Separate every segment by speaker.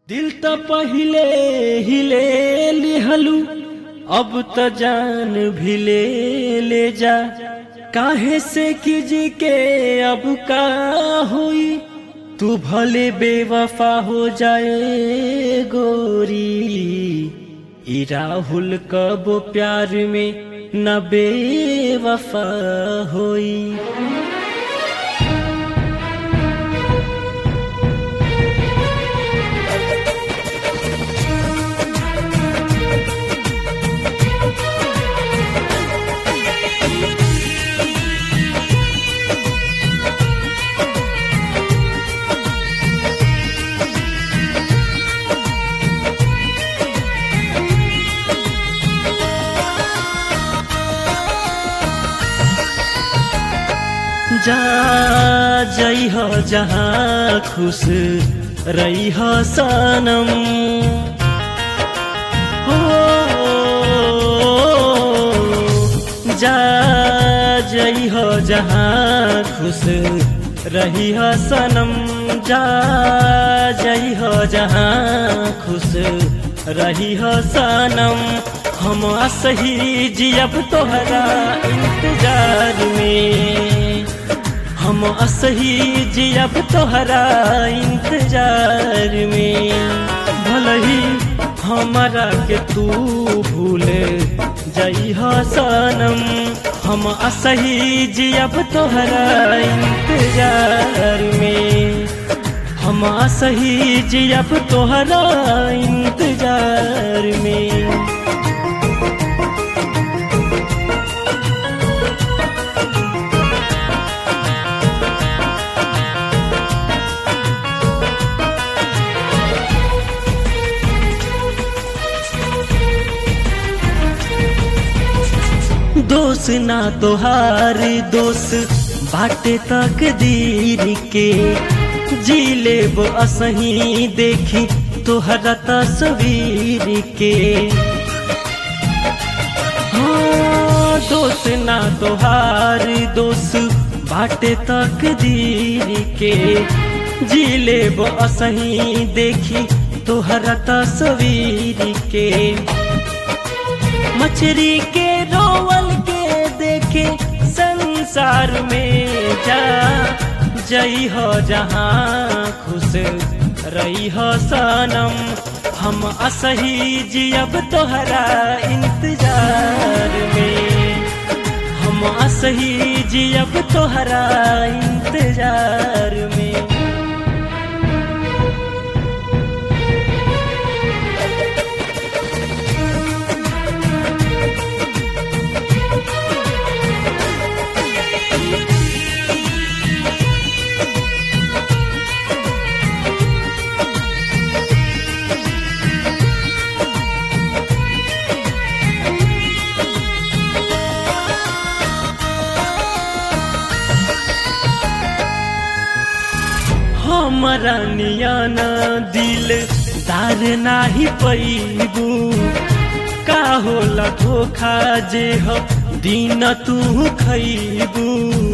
Speaker 1: दिल त पहिले हिले लिहलू अब त जान भी ले ले जा काहे से किजी के अब का हुई तू भले बेवफा हो जाए गोरी ई राहुल कब प्यार में न बेवफा होई जा जई हो जहाँ खुश रही हो सनम हो जा जई हो जहाँ खुश रही हो सनम जा जई हो जहाँ खुश रही हो सनम हम सही जियब तोहरा इंतजार में हम असही जियब तोहरा इंतजार में भलही हमारा के तू भूल जई सनम हम असही जियब तोहरा इंतजार में हम असही जियब तोहरा इंतजार में दोष ना तोहार दोष बाटे तक दीर के जी लेब असही देखी तोहरा तस्वीर के हाँ दोष ना तोहार दोष बाटे तक दीर के जी लेब असही देखी तोहरा तस्वीर के मछरी के रोवल के देखे संसार में जा जई हो जहाँ खुश रही हो सनम हम असही जियब तोहरा इंतजार में हम असही जियब तोहरा इंतजार में हमारा नियाना दिल दार नाही पैबू का होला धोखा जे हो दिन तू खैबू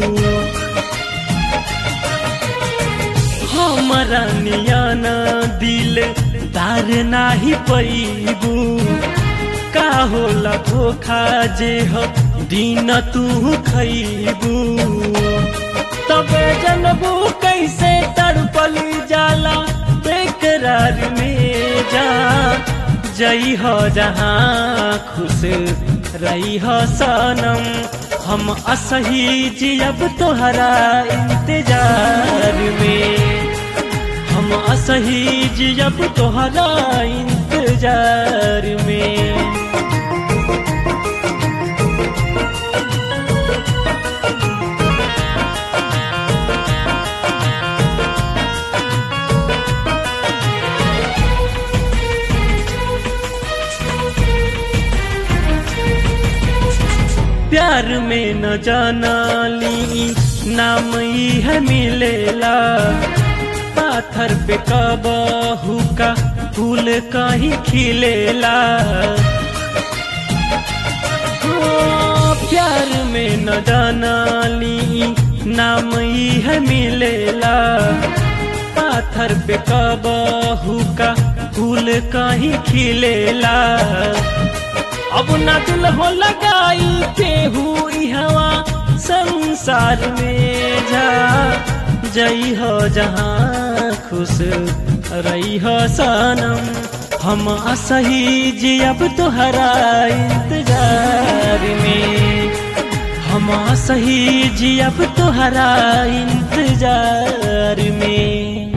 Speaker 1: हमारा नियाना दिल दार नाही पैबू का होला धोखा जे हो दिन तू खैबू तबे जनबू कैसे तड़पल जाला बेकरार में जा जई हो जहाँ खुश रही हो सनम हम असही जियब तोहरा इंतजार में हम असही जियब तोहरा इंतजार में प्यार में न जाना ली नाम ही है मिलेला पाथर पे कबहू का फूल कहीं खिलेला प्यार में न जाना ली नाम ही है मिलेला पाथर पे कबहू का फूल कहीं खिलेला अब ना दिल हो लगाई केहू ई हवा संसार में जा जई हो जहाँ खुश रही हो सनम हम असही जी अब तोहरा इंतजार में हम सही जी अब तोहरा इंतजार में